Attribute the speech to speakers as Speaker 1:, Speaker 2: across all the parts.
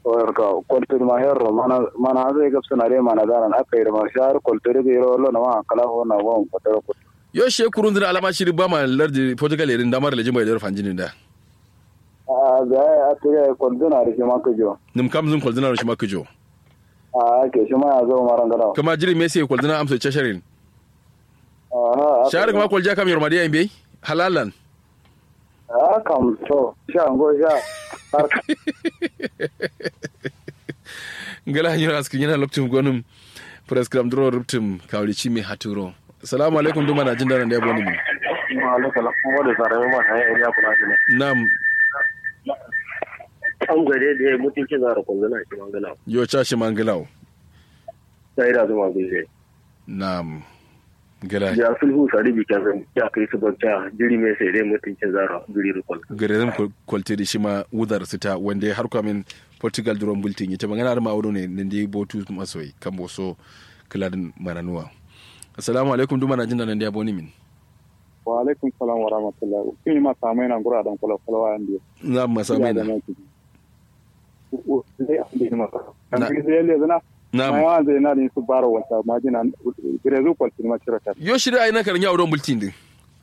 Speaker 1: ka koltur ma herro mana mana zai gab sanare mana daran aka yi ma shar koltur ga yoro lo na ma kala ho na won ko tara ko
Speaker 2: yo she kurun dina alama shiri ba ma lardi portugal irin damar lejin bai da fanjinin da
Speaker 1: a ga a tire koltur na ri ma ko jo
Speaker 2: nim kam zun koldina shi makujo
Speaker 1: a ke shi ma ya zo maran gada
Speaker 2: kama jiri messi koldina amsa chasharin
Speaker 1: aha
Speaker 2: shahar kuma kolja kam yormadi yan bai halalan
Speaker 1: a kam to sha ngo sha har
Speaker 2: ngala hanyar askin yana lokacin gwanin prescribe duro ruptum kawli chimi haturo assalamu alaikum duma na jin daren da ya bani min
Speaker 1: ma ala kala ko da sare ma sai area kula ne
Speaker 2: nam
Speaker 1: an gare da mutunci zara koltur shi mangala
Speaker 2: yo chashi mangilaw
Speaker 1: sai da zuma gure
Speaker 2: nam gala
Speaker 1: ya sulhu sari bi kan ya kai su bakta jiri mai sai dai mutuncin zara jiri rukun
Speaker 2: garerin kwalte da shi ma wudar su ta wanda ya harkwa min portugal duron bulletin ita magana da ma'auro ne nan da botu masoyi kan boso kiladin maranuwa assalamu alaikum duma na jin da nan da ya boni min
Speaker 1: wa alaikum salam wa rahmatullah kin ma samai nan gura dan kula kula wa andi
Speaker 2: na masa mai na
Speaker 1: na
Speaker 2: Na-
Speaker 1: kan sai le zana
Speaker 2: na
Speaker 1: ma yawan zai na ni su baro wata majina girezu kwaltin ma cira ta
Speaker 2: yo shi da ai na karin yawon bulletin din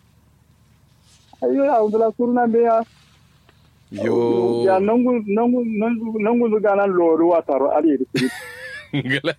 Speaker 1: ayo ya undula surna be ya
Speaker 2: yo
Speaker 1: ya nangu nangu nangu nangu zuga nan loru wa taro ali da
Speaker 2: gala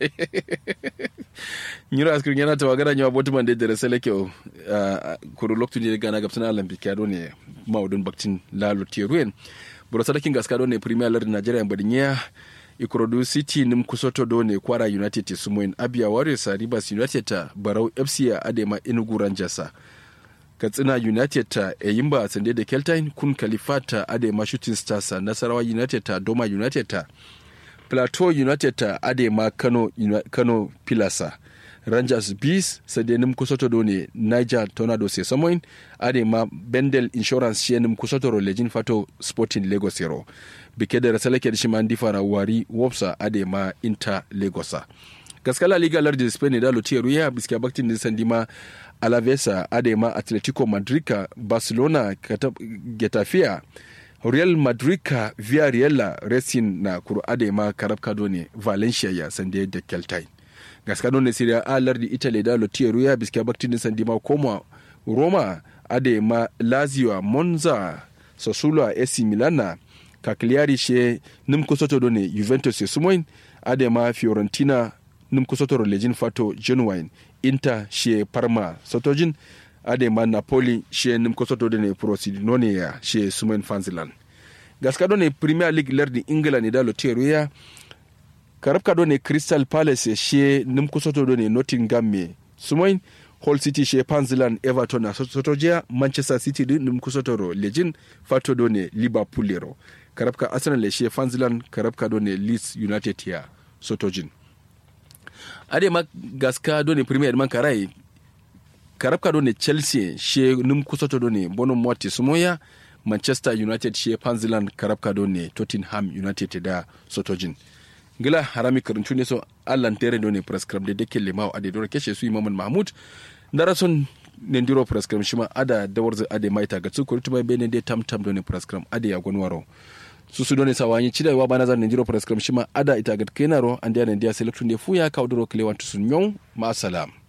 Speaker 2: nyiro askir yana ta wagara nyawa botu man da sele ke kuru loktu ne gana gapsana olympic ya ne maudun baktin lalo tieruen buro sadakin gaska do ne premier league nigeria mbadinya ikorodu city nim kusoto do ne kwara united te sumoin abia warriors a rivers united ta barau fc a adema enugu rangers a katsina united ta eyimba sande da keltine kun kalifat ta adema shooting stars a nasarawa united ta doma united ta plateau united ta adema kano Uni- kano pilasa rangers bees sadenim kusoto do ne niger tornado se samoin adema bendel insurance shenim kusoto ro lejin fato sporting lagos yero bike da rasalake da shima ndifara wari wopsa adema inter lagosa gaskala liga lardi spain da lotiya ruya biskiya baktin din sandima alavesa adema atletico madrid ka barcelona kata- getafia real madrid ka villarreal racing na kuru adema karab kado ne valencia ya sande da keltai gaskado ne siriya a lardi italy da lotiya ruya biskiya baktin din sandima koma roma adema lazio monza sassuolo ac milana cagliari she nim kusoto do ne juventus ya sumoin adema fiorentina nim kusoto ro lejin fato genuine inter she parma sotojin adema napoli she nim kusoto do ne prosidinone ya she sumoin fanzilan gaska do ne premier league lardi ingila ne da loteru ya karabka do ne crystal palace she nim kusoto do ne nottingham me sumoin Hull City she Panzilan Everton na Sotojiya Manchester City din nim kusotoro lejin fato do ne Liverpool yero karabka Arsenal she Panzilan karabka do ne Leeds United ya Sotojin ade ma gaska do ne Premier man karai karabka do ne Chelsea she nim kusoto do ne Bono Moti Sumoya Manchester United she Panzilan karabka do ne Tottenham United da Sotojin gila harami karincu ne so allan tere do ne prescribe de deke lemawo ade dora keshe su imaman mahmud ndara son nendiro prescribe shima ada dawarza ade maita ga tsukuri tuma bene de tam tam do ne prescribe ade ya gonwaro susu do ne sawanyi chida wa bana za nendiro prescribe shima ada ita ga kenaro ande ya nendia selectu ne fuya ka odoro kile wantu sun nyon ma salam